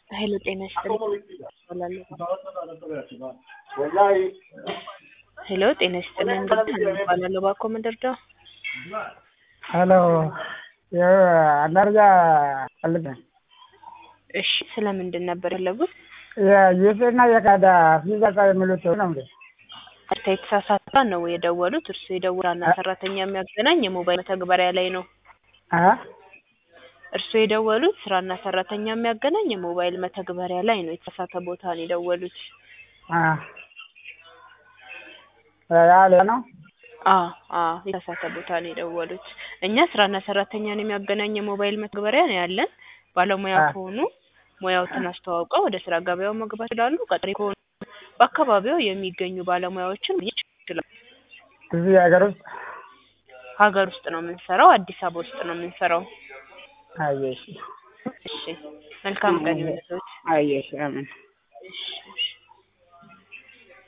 ኃይለ ጤና ይስጥልኝ ሄሎ ጤና ይስጥልኝ እባላለሁ እባክዎ ምን ልርዳዎ? ሄሎ መረጃ ፈልጌ እሺ ስለምንድን ነበር የፈለጉት? የዩኤስኤ እና የካናዳ ቪዛ የሚሉት ነው እንዴ? ቀጥታ የተሳሳተ ነው የደወሉት እርስዎ የደወሉት ዋና ሰራተኛ የሚያገናኝ የሞባይል መተግበሪያ ላይ ነው አ እርስዎ የደወሉት ስራና ሰራተኛ የሚያገናኝ የሞባይል መተግበሪያ ላይ ነው የተሳሳተ ቦታ ነው የደወሉት አ ያ ሌላ ነው? አዎ አዎ የተሳሳተ ቦታ ነው የደወሉት እኛ ስራና ሰራተኛን የሚያገናኝ የሞባይል መተግበሪያ ነው ያለን ባለሙያ አ ከሆኑ ሙያዎትን አስተዋውቀው ወደ ስራ ገበያው መግባት ይችላሉ ቀጣሪ ከሆኑ በአካባቢው የሚገኙ ባለሙያዎችን ማግኘት ይችላሉ እዚህ ሀገር ውስጥ ሀገር ውስጥ ነው የምንሰራው አዲስ አበባ ውስጥ ነው የምንሰራው አየሽ እሺ መልካም ቀን ይሁንልዎት አየሽ አሜን እሺ እሺ